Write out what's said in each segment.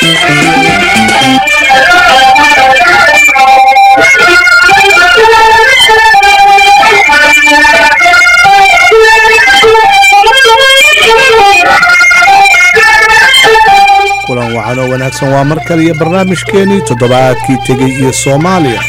kulan wacanoo wanaagsan waa mar kale iyo barnaamijkeenii toddobaadkii tegey iyo soomaaliya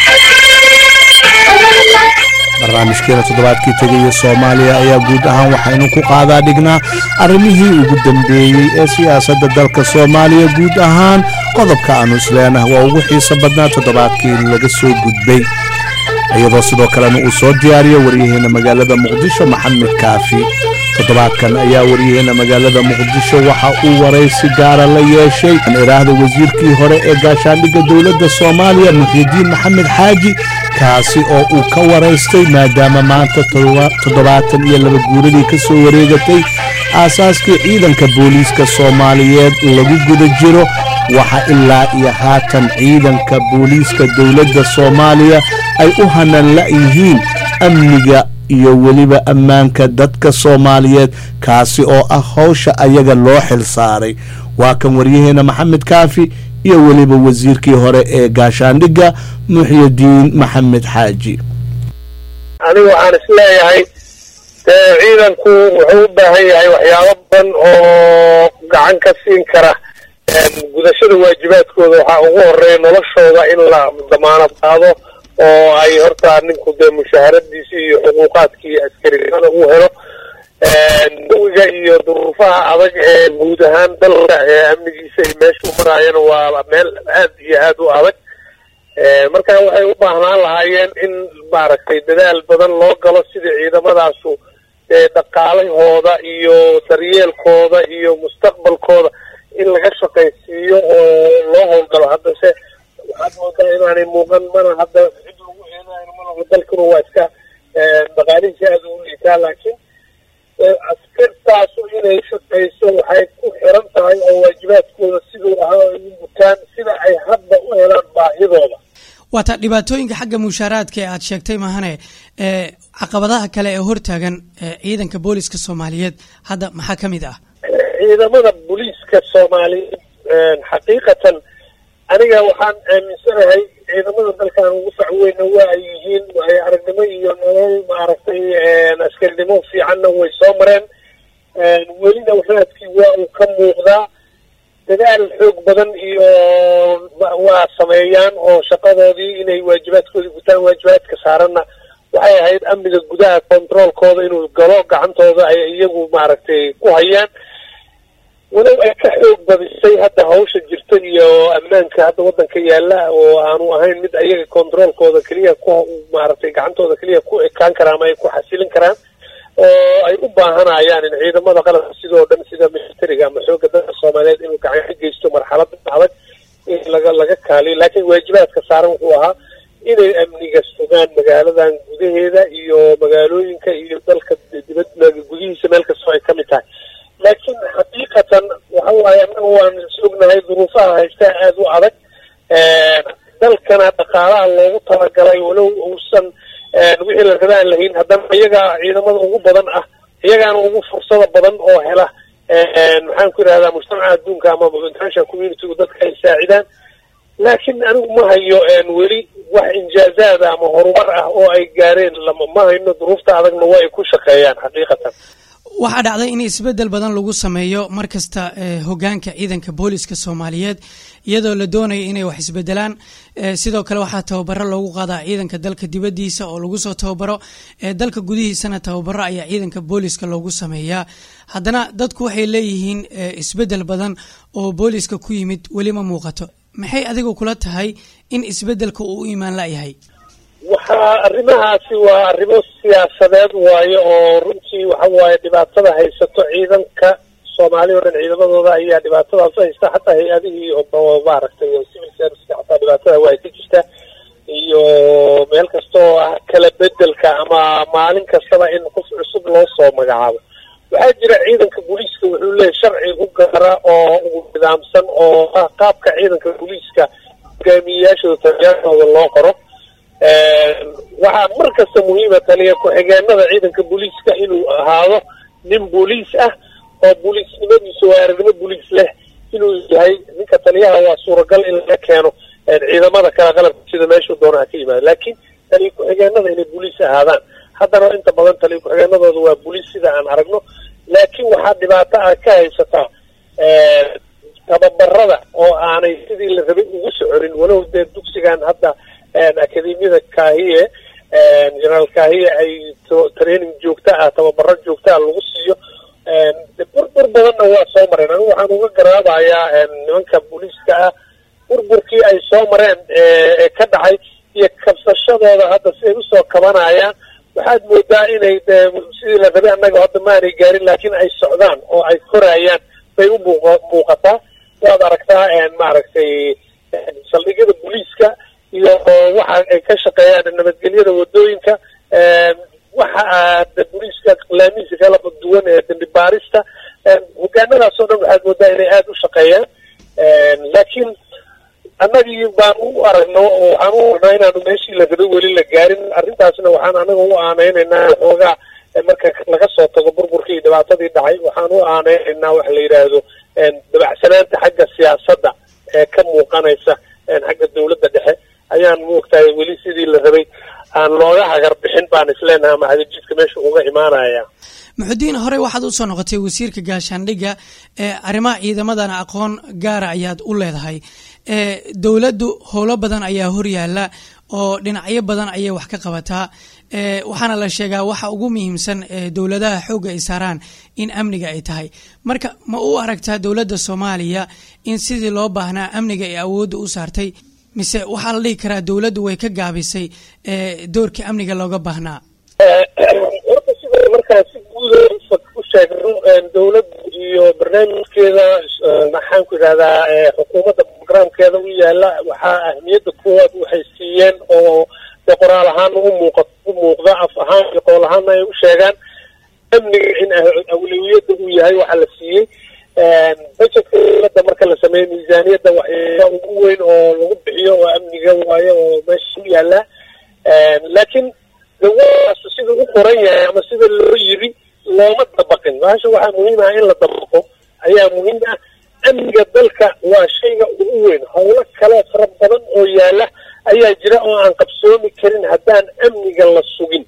barnaamijkeena toddobaadkii tegay iyo soomaaliya ayaa guud ahaan waxaynu ku qaadaa dhignaa arrimihii ugu dambeeyey ee siyaasadda dalka soomaaliya guud ahaan qodobka aanu isleenah waa ugu xiiso badnaa toddobaadkii laga soo gudbay iyadoo sidoo kalena uu soo diyaariyo waryaheena magaalada muqdisho maxamed kaafi toddobaadkan ayaa waryaheena magaalada muqdisho waxa uu waraysi gaara la yeeshay iraahda wasiirkii hore ee gaashaandhigga dowladda soomaaliya muxiidiin maxamed xaaji kaasi oo uu ka waraystay maadaama maanta toddobaatan iyo laba guuradii ka soo wareegatay aasaaskii ciidanka booliiska soomaaliyeed lagu guda jiro waxa ilaa iyo haatan ciidanka booliiska dowladda soomaaliya ay u hanan la'yihiin amniga iyo weliba ammaanka dadka soomaaliyeed kaasi oo ah howsha ayaga loo xil saaray waa kan waryaheena maxamed kaafi iyo weliba wasiirkii hore ee gaashaandhigga muxyidiin maxamed xaaji anigu waxaan isleeyahay dee ciidanku wuxuu u baahan yahay waxyaabo badan oo gacan ka siin kara gudashada waajibaadkooda waxaa ugu horeeya noloshooda in la damaanad qaado oo ay horta ninku dee mushaharadiisi iyo xuquuqaadkii askarinimada uu helo dawiga iyo duruufaha adag ee guud ahaan dalka ee amnigiisa iyo meeshuu maraayana waa meel aad iyo aad u adag marka waxay u baahnaan lahaayeen in maaragtay dadaal badan loo galo sidii ciidamadaasu dhaqaalahooda iyo daryeelkooda iyo mustaqbalkooda in laga shaqaysiiyo oo loo howlgalo haddase waxaad moodaa inaanay muuqan mana hadda cid lagu eenayo malaho dalkuna waa iska dhaqaalihiisa aada ugu liitaa laakiin askartaasu inay shaqayso waxay ku xiran tahay oo waajibaadkooda siduu ahaa ay u gutaan sida ay hadda u helaan baahidooda waata dhibaatooyinka xagga mushaaraadka ee aad sheegtay mahane ee caqabadaha kale ee hortaagan ciidanka booliska soomaaliyeed hadda maxaa ka mid ah ciidamada booliiska soomaaliyeed xaqiiqatan aniga waxaan aaminsanahay ciidamada dalkan ugu fac weyna waa ay yihiin ay aragnimo iyo nolol maaragtay askarinimo fiicanna way soo mareen welina waxaadkii waa uu ka muuqdaa dadaal xoog badan iyo waa sameeyaan oo shaqadoodii inay waajibaadkoodii gutaan waajibaadka saaranna waxay ahayd amniga gudaha controolkooda inuu galo gacantooda ay iyagu maaragtay ku hayaan walow ay ka xoog badisay hadda hawsha jirta iyo ammaanka hadda waddanka yaalla oo aanu ahayn mid ayaga controolkooda keliya ku maaragtay gacantooda keliya ku ekaan karaan ama ay ku xasilin karaan oo ay u baahanayaan in ciidamada qalabka sidoo dhan sida militariga ama xoogga dalka soomaaliyeed inuu gacan ka geysto marxalada adag in laga laga kaaliyo laakiin waajibaadka saaran wuxuu ahaa inay amniga sugaan magaaladan gudaheeda iyo magaalooyinka iyo dalka dibad gudihiisa meel kastoo ay ka mid tahay laakiin xaqiiqatan waxa waaye annaga waan sognahay duruufaha haystaa aada u adag dalkana dhaqaalaha loogu talagalay walow uusan wixii la rabaan lahayn haddana iyagaa ciidamada ugu badan ah iyagaana ugu fursada badan oo hela maxaan ku yidhahdaa mujtamaca adduunka ama international communitygu dadka ay saacidaan laakiin anigu ma hayo weli wax injaazaada ama horumar ah oo ay gaareen ma hayno duruufta adagna waa ay ku shaqeeyaan xaqiiqatan waxaa dhacday in isbeddel badan lagu sameeyo mar kasta hogaanka ciidanka booliska soomaaliyeed iyadoo la doonaya inay wax isbedelaan sidoo kale waxaa tababaro loogu qaadaa ciidanka dalka dibaddiisa oo lagu soo tababaro dalka gudihiisana tababaro ayaa ciidanka booliska loogu sameeyaa haddana dadku waxay leeyihiin isbeddel badan oo booliska ku yimid weli ma muuqato maxay adigu kula tahay in isbeddelka uu u imaan layahay waxaa arrimahaasi waa arrimo siyaasadeed waaye oo runtii waxa waaye dhibaatada haysato ciidanka soomaali o dhan ciidamadooda ayaa dhibaatadaas haysta xataa hay-adihii oo maaragtay civil serviceka xataa dhibaatada waa ka jirta iyo meel kasta oo ah kala bedelka ama maalin kastaba in qof cusub loo soo magacaabo waxaa jira ciidanka booliiska wuxuu leeyahy sharci u gaara oo ugu nidaamsan oo ah qaabka ciidanka booliiska hogaamiyeyaashooda taliyaashooda loo qoro waxaa mar kasta muhiima taliya ku-xigeenada ciidanka booliiska inuu ahaado nin booliis ah oo booliisnimadiisu waa aragnimo booliis leh inuu yahay ninka taliyaha waa suuragal in laga keeno ciidamada kale qalabka sida meeshuu doona ha ka yimaado laakiin taliya ku-xigeenada inay boliis ahaadaan haddana inta badan taliya ku-xigeenadooda waa boliis sida aan aragno laakiin waxaa dhibaato ah ka haysataa tababarada oo aanay sidii la rabay ugu soconin walow dee dugsigan hadda akademiyada kaahiye generaal kaahiye ay training joogta ah tababaro joogta ah lagu siiyo burbur badanna waa soo mareen anigu waxaan uga garaabayaa nimanka booliiska ah burburkii ay soo mareen ee ka dhacay iyo kabsashadooda hadda si ay usoo kabanayaan waxaad moodaa inay sidii la rabay annaga hadda maanay gaarin laakiin ay socdaan oo ay korayaan bay u muuq muuqataa waad aragtaa maaragtay saldhigyada booliiska iyo waxa ay ka shaqeeyaan nabadgelyada wadooyinka waxa aada booliiska laamihiisa kala duwan ee dambi baarista hogaanadaas oo dhan waxaad moodaa inay aada u shaqeeyaan laakiin annagii baan u aragno oo waxaan u aragnaa inaanu meeshii la rabay weli la gaarin arrintaasna waxaan anaga u aaneynaynaa xoogaa marka laga soo tago burburkii iyo dhibaatadii dhacay waxaan u aaneynaynaa waxa la yidhaahdo dabacsanaanta xagga siyaasadda ee ka muuqanaysa xagga dawladda dhexe ayaan moogtahay weli sidii la rabay aan looga hagar bixin baan isleenahay ama hadajidka meesha uga imaanaya muxudiin horey waxaad usoo noqotay wasiirka gaashaandhigga ee arrimaha ciidamadana aqoon gaara ayaad u leedahay dowladdu howlo badan ayaa horyaala oo dhinacyo badan ayay wax ka qabataa waxaana la sheegaa waxa ugu muhiimsan dowladaha xoogga ay saaraan in amniga ay tahay marka ma u aragtaa dowladda soomaaliya in sidii loo baahnaa amniga ay awoodda u saartay mise waxaa la dhihi karaa dowladdu way ka gaabisay doorkii amniga looga baahnaa horta sida markaa si guuda u sheegno dowladda iyo barnaamijkeeda maxaan ku yidhahdaa xukuumadda programkeeda u yaala waxaa ahmiyadda koowaad waxay siiyeen oo de qoraal ahaan u muuqa u muuqda af ahaan iyo qool ahaanna ay u sheegaan amniga in awlawiyadda uu yahay waxaa la siiyey budgetka dowladda marka la sameeyo miisaaniyadda waxyaaba ugu weyn oo lagu bixiyo oo amniga waayo oo meesha u yaallaa laakiin dawaas sida u qoran yahay ama sida loo yiri looma dabaqin bahasha waxaa muhiim ah in la dabaqo ayaa muhiim ah amniga dalka waa shayga ugu weyn howlo kale fara badan oo yaala ayaa jira oo aan qabsoomi karin haddaan amniga la sugin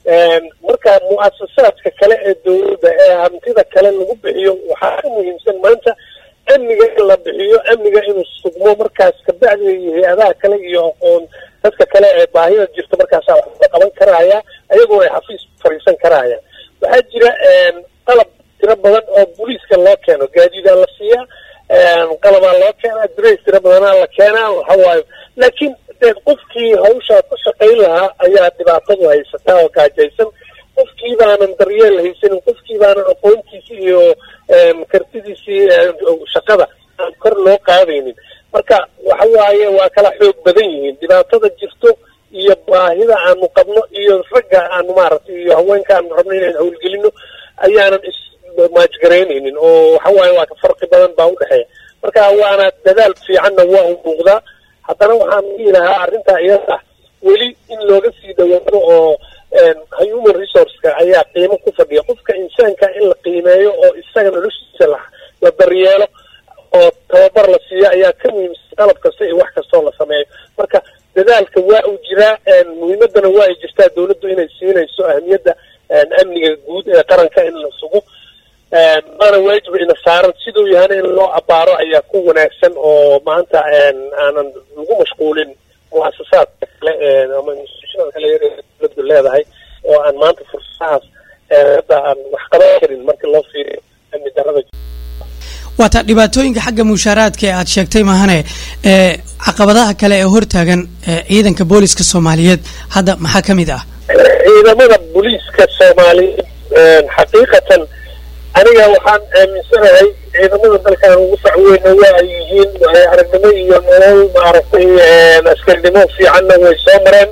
marka mu-asasaadka kale ee dowladda ee hantida kale lagu bixiyo waxaa ka muhiimsan maanta amniga in la bixiyo amniga inuu sugmo markaas kabacdiga iyo hay-adaha kale iyo aqoon dadka kale ee baahida jirta markaasaa wax la qaban karaya ayagoo ay xafiis fariisan karayaan waxaa jira qalab tiro badan oo booliiska loo keeno gaadiidaa la siiyaa qalabaa loo keenaa dirays tiro badanaa la keenaa waxawaayo laakiin de qofkii hawshaa ku shaqayn lahaa ayaa dhibaatadu haysataa oo gaajaysan qofkii baanan daryeel haysanin qofkii baanan aqoontiisi iyo kartidiisii shaqada aan kor loo qaadaynin marka waxa waaye waa kala xoog badan yihiin dhibaatada jirto iyo baahida aanu qabno iyo ragga aanu maaragtay iyo haweenka aanu rabno inaan howlgelino ayaanan ismaajgaraynaynin oo waxa waaye waa ka farqi badan baa udhexeeya marka waana dadaal fiicanna waa u muuqdaa haddana waxaan dhihi lahaa arrintaa iyada weli in looga sii dhawaado oo human resourceka ayaa qiimo ku fadhiya qofka insaanka in la qiimeeyo oo isaga noloshiisa la la daryeelo oo tababar la siiyo ayaa ka muhiimsan qalab kasta iyo wax kastoo la sameeyo marka dadaalka waa uu jiraa muhiimaddana waa ay jirtaa dowladdu inay siinayso ahmiyadda amniga guud ee qaranka in la sugo maana waajib ina saaran siduu yahana in loo abaaro ayaa ku wanaagsan oo maanta aanan lagu mashquulin muasasaadka kale ama institutionada kale yar dowladdu leedahay oo aan maanta fursadahaas hadda aan wax qaban karin marka loo fiiriyo amni darada waata dhibaatooyinka xagga mushaaraadka ee aad sheegtay mahane ee caqabadaha kale ee hortaagan ciidanka booliska soomaaliyeed hadda maxaa ka mid ah ciidamada booliiska soomaaliyeed xaqiiqatan aniga waxaan aaminsanahay ciidamada dalkan ugu facweyna waa ay yihiin aragnimo iyo nolol maaragtay askarinimo fiicanna way soo mareen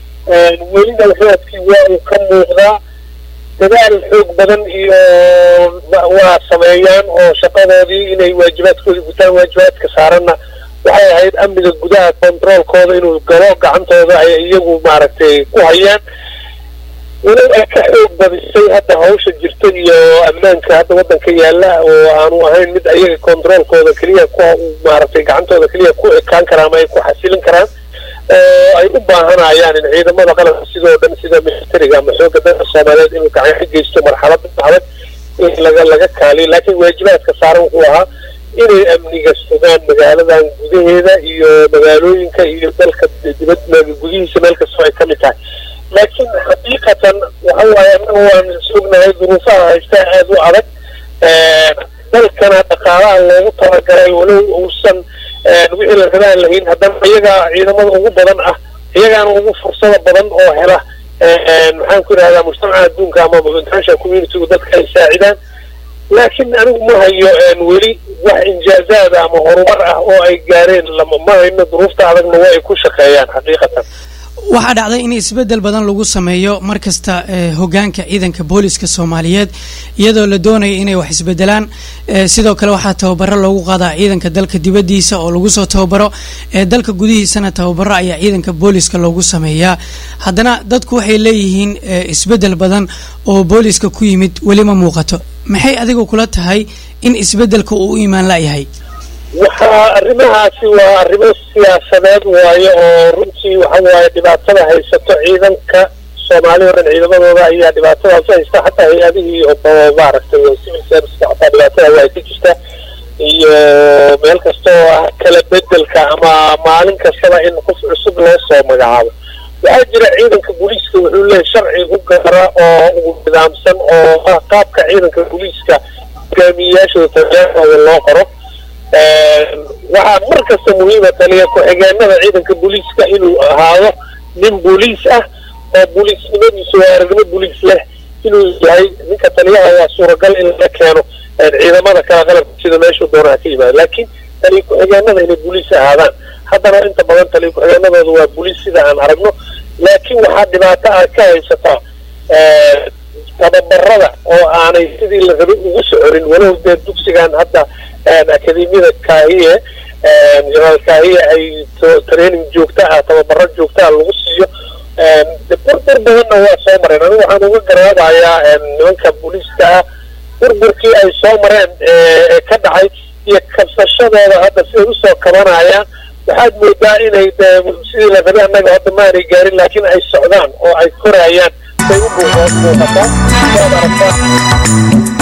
welina raadkii waa uu ka muuqdaa dadaal xoog badan iyo waa sameeyaan oo shaqadoodii inay waajibaadkoodii gutaan waajibaadka saaranna waxay ahayd amniga gudaha controolkooda inuu galo gacantooda ay iyagu maaragtay ku hayaan walow ay ka xoog badisay hadda hawsha jirta iyo ammaanka hadda waddanka yaalla oo aanu ahayn mid ayaga controolkooda keliya ku maaragtay gacantooda keliya ku ekaan karaan ama ay ku xasilin karaan oo ay u baahanayaan in ciidamada qalabka sidoo dhan sida militariga ama xoogga dalka soomaaliyeed inuu gacan ka geysto marxalada adag in laga laga kaaliyo laakiin waajibaadka saaran wuxuu ahaa inay amniga sugaan magaaladan gudaheeda iyo magaalooyinka iyo dalka dibad gudihiisa meel kastoo ay ka mid tahay laakiin xaqiiqatan waxa waaye annaga waan sugnahay duruufaha haystaa aada u adag dalkana dhaqaalaha loogu talagalay walow uusan wixii la rabaan lahayn haddana iyagaa ciidamada ugu badan ah iyagaana ugu fursada badan oo hela maxaan ku idhahdaa mujtamaca adduunka ama international communitygu dadka ay saacidaan laakiin anigu ma hayo weli wax injaazaad ama horumar ah oo ay gaareen lama ma hayno duruufta adagna waa ay ku shaqeeyaan xaqiiqatan waxaa dhacday in isbeddel badan lagu sameeyo mar kasta hogaanka ciidanka booliska soomaaliyeed iyadoo la doonaya inay wax isbedelaan sidoo kale waxaa tababaro loogu qaadaa ciidanka dalka dibaddiisa oo lagu soo tababaro dalka gudihiisana tababaro ayaa ciidanka booliska loogu sameeyaa haddana dadku waxay leeyihiin isbeddel badan oo booliska ku yimid weli ma muuqato maxay adigu kula tahay in isbeddelka uu u imaan layahay waxaa arrimahaasi waa arrimo siyaasadeed waayo oo runtii waxa waaye dhibaatada haysato ciidanka soomaali o dhan ciidamadooda ayaa dhibaatadaas haysta xataa hay-adihii oo maaragtay civil serviceka xataa dhibaatada waa ka jirta iyo meel kasta oo ah kala bedelka ama maalin kastaba in qof cusub loo soo magacaabo waxaa jira ciidanka booliiska wuxuu leeyahy sharci u gara oo ugu nidaamsan oo ah qaabka ciidanka booliiska hogaamiyeyaashooda taliyaashooda loo qoro waxaa mar kasta muhiima taliya ku-xigeenada ciidanka booliiska inuu ahaado nin booliis ah oo booliisnimadiisu waa aragnimo booliis leh inuu yahay ninka taliyaha waa suuragal in la keeno ciidamada kala qalabka sida meeshuu doonaha ka yimaado laakiin taliya ku-xigeenada inay booliis ahaadaan haddana inta badan taliya ku-xigeenadooda waa booliis sida aan aragno laakiin waxaa dhibaato ah ka haysataa tababarada oo aanay sidii la rabay ugu soconin walow dee dugsigan hadda akademiyada kaahiye jenaraal kaahiye ay training joogta ah tababaro joogta ah lagu siiyo burbur badanna waa soo mareen anigu waxaan uga garaabayaa nimanka booliiska ah burburkii ay soo mareen ee ka dhacay iyo kabsashadooda hadda siday usoo kabanayaan waxaad moodaa inay sidii la rabay annaga hadda maanay gaarin laakiin ay socdaan oo ay korayaan bay u muuqataa waad aragtaa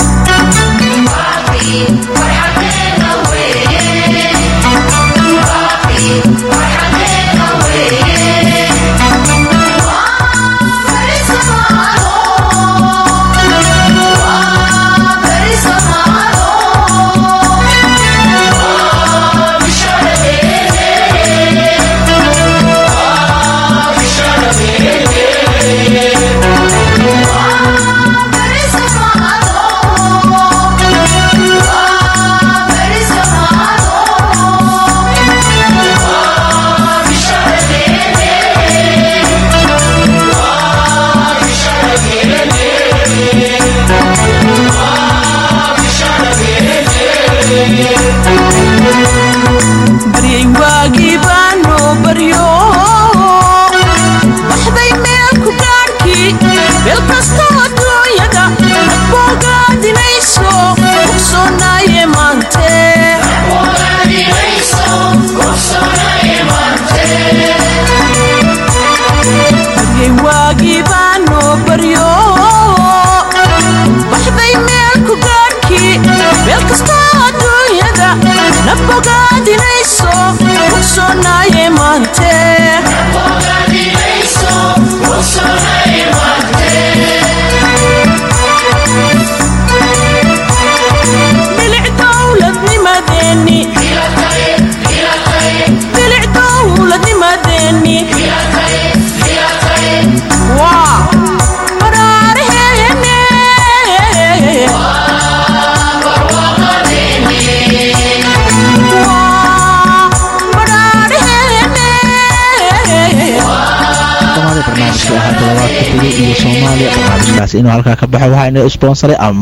barnaamijka ahaa toddobaadka tegay iyo soomaaliya barnaamijkaasi inuu halkaa ka baxo waxaa ina sponsoray ama